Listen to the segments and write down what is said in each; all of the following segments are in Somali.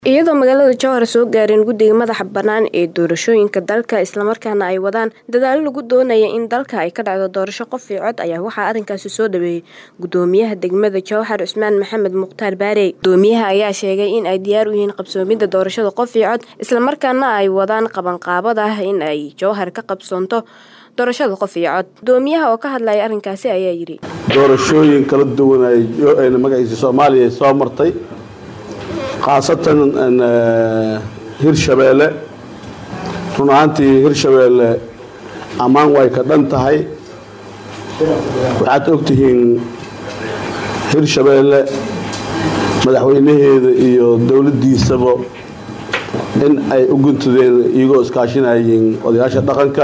iyadoo magaalada jowhar soo gaareen guddiga madaxa bannaan ee doorashooyinka dalka islamarkaana ay wadaan dadaalo lagu doonaya in dalka ay ka dhacdo doorasho qof iyo cod ayaa waxaa arrinkaasi soo dhaweeyey gudoomiyaha degmada jowhar cusmaan maxamed mukhtaar baarey gudoomiyaha ayaa sheegay in ay diyaar u yihiin qabsoomidda doorashada qof iyo cod islamarkaana ay wadaan qabanqaabada in ay jowhar ka qabsoonto doorashada qof iyo cod gudoomiyaha oo ka hadlaya arrinkaasi ayaa yidhi doorashooyin kala duwan ay magaciisa soomaaliya soo martay khaasatan hirshabeelle run ahaantii hirshabeelle ammaan way ka dhan tahay waxaad ogtihiin hirshabeelle madaxweynaheeda iyo dowladdiisaba in ay u guntadeen iyagoo iskaashinayeen odayaasha dhaqanka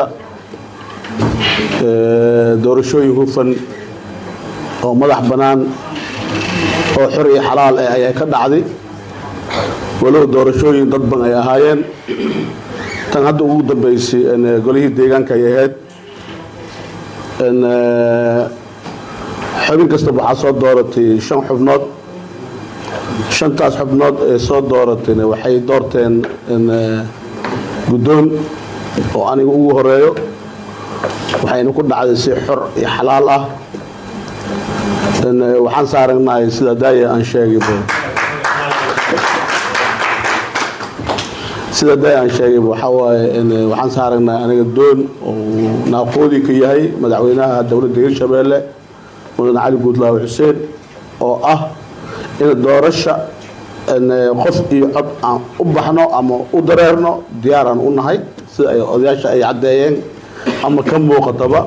doorashooyin hufan oo madax bannaan oo xor iyo xalaal ah ayaa ka dhacday walow doorashooyin dad ban ay ahaayeen tan hadda ugu dambeysay golihii deegaanka ay ahayd xubin kastaba waxaa soo dooratay shan xubnood shantaas xubnood ee soo dooratayna waxay doorteen guddoon oo aniga ugu horeeyo waxayna ku dhacday si xor iyo xalaal ah waxaan saaragnahay sida daaya aan sheegayba sida daaya aan sheegayba waxaa waaye waxaan saaragnahay aniga doon oo naaqoodii ka yahay madaxweynaha dowladda hirshabeelle mudan cali guudlaawe xuseen oo ah in doorasha qof iyo cod aan u baxno ama u dareerno diyaaraan u nahay sida ay odayaasha ay caddeeyeen ama ka muuqataba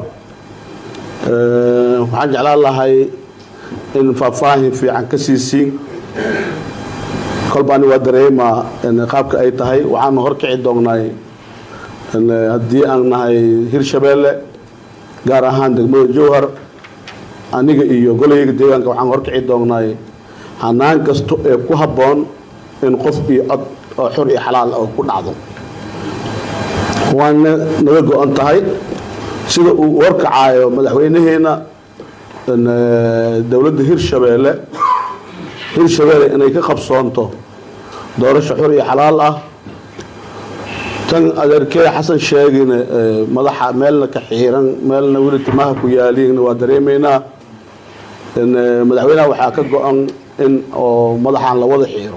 waxaan jeclaan lahay in faahfaahin fiican ka siisiin kolba ani waa dareemaa qaabka ay tahay waxaanu horkici doonnay haddii aan nahay hirshabeelle gaar ahaan degmada jowhar aniga iyo golahayga deegaanka waxaan horkici doonnay hanaan kasto ee ku habboon in qof iyo cod oo xor iyo xalaal oo ku dhacdo waana naga go-an tahay sida uu warkacaayo madaxweynaheena dowladda hirshabeelle hirshabeelle inay ka qabsoonto doorasho xor iyo xalaal ah tan adeerkee xasan sheegina madaxa meelna ka xiiran meelna weli timaha ku yaaliin waa dareemaynaa madaxweynaha waxaa ka go-an in oo madaxaan la wada xiiro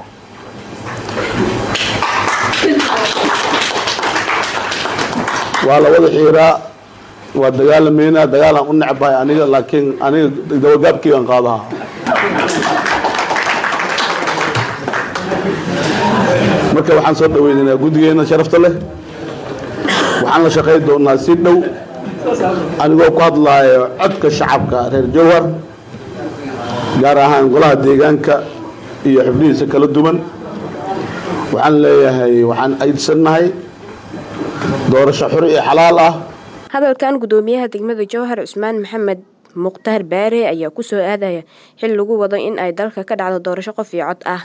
waa la wada xiiraa waa dagaalameynaa dagaalaan u necbahay aniga laakiin aniga dawagaabkeygaan qaadaha marka waxaan soo dhaweynaynaa guddigeena sharafta leh waxaan la shaqay doonaa si dhow anigoo ku hadlaayo codka shacabka reer jowhar gaar ahaan golaha deegaanka iyo xubnihiisa kala duwan waxaan leeyahay waxaan aydsannahay doorasho xor iyo xalaal ah hadalkan gudoomiyaha degmada jowhar cusmaan maxamed mukhtaar baare ayaa ku soo aadaya xil lagu wado in ay dalka ka dhacdo doorasho qof iyo cod ah